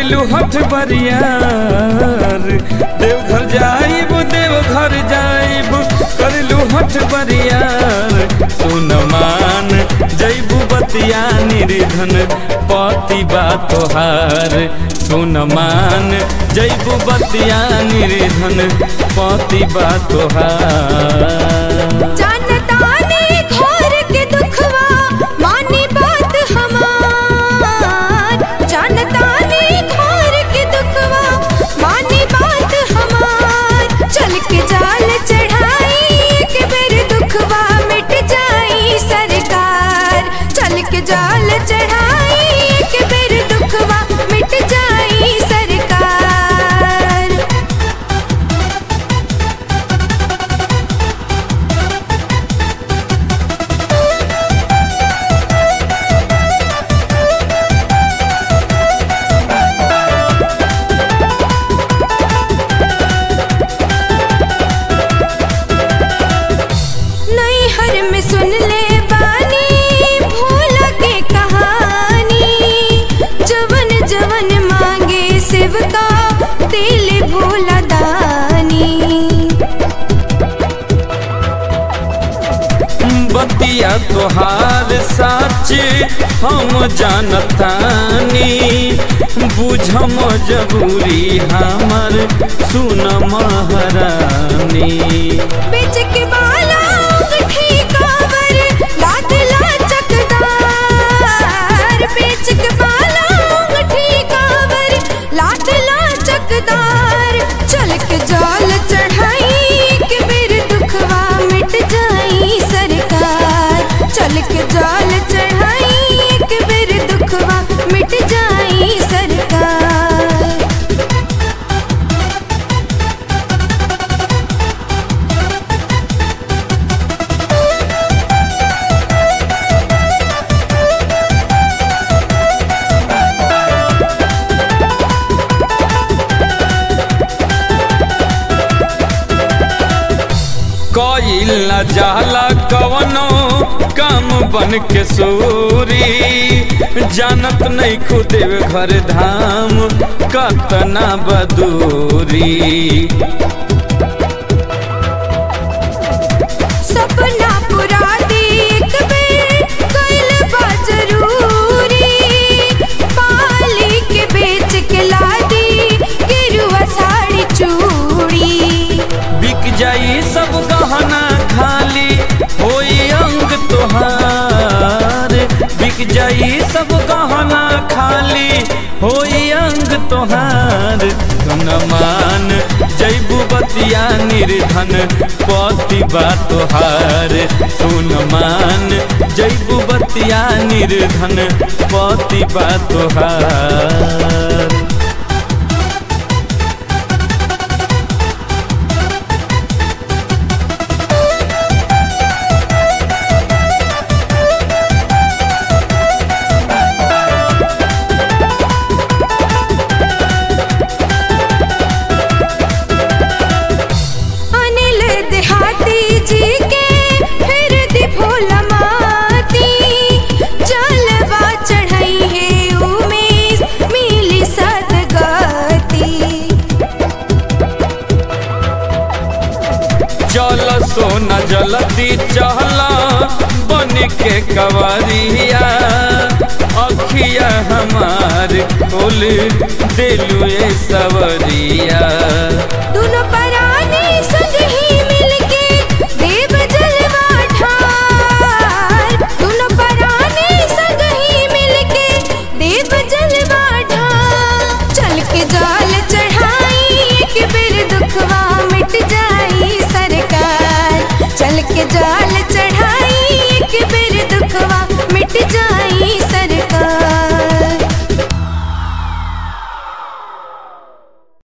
करेलू हठ बरियार देवघर जाइब देवघर जाइब करेलू हठ बरियार सुन मान जैबू बतिया निर्धन पति बा तोहार सुन मान जैबू बतिया निर्धन पति बा तोहार जानताने घोर के दुखवा मानी बात हमार जानताने घोर के दुखवा मानी बात हमार चल के जाल चढ़ाई एक बेर दुखवा मिट जाई सरकार चल के जाल चढ़ाई एक बेर दुखवा मिट जाई सरकार नैहर में सुन ले बानी भूल के कहानी जवन जवन मांगे शिव का दिल भोला दानी बतिया तोहार साच हम जानतानी बुझम जबूरी हमर सुन महारानी बेच के बाला अंगूठी कांवर लाद ला चकदार बेच के बाला अंगूठी कांवर लाद ला चकदार चल के जाल चढ़ाई के बेर दुखवा मिट जाई सरकार चल के जाल चढ़ाई के बेर दुखवा मिट जाई सरकार कईल न जाला कवनो काम बन के सूरी जानत नहीं खुदेव घर धाम कतना बदूरी सपना पूरा देख बेर कइल बा जरूरी पाली के बेच के लादी गेरुआ साड़ी चूड़ी बिक जाई सब गहना खाली होई अंग तोहार बिक जाई सब गहना खाली होई अंग तोहार धन मान जैबू बतिया निर्धन पति बा तोहार सुन मान जैबू बतिया निर्धन पति बा तोहार अनिल देहाती जी के फिर दी भोला माती जलवा चढ़ाई है उमेश मिली सदगती चल सोना जल्दी चहला बन के कवरिया अखिया हमार खोल दिलु ए सवरिया दोनों पराने संग ही मिलके देव जलवा ठार दोनों पराने संग ही मिलके देव जलवा ठार चल के जाल चढ़ाई एक बेर दुखवा मिट जाई सरकार चल के जाल चढ़ाई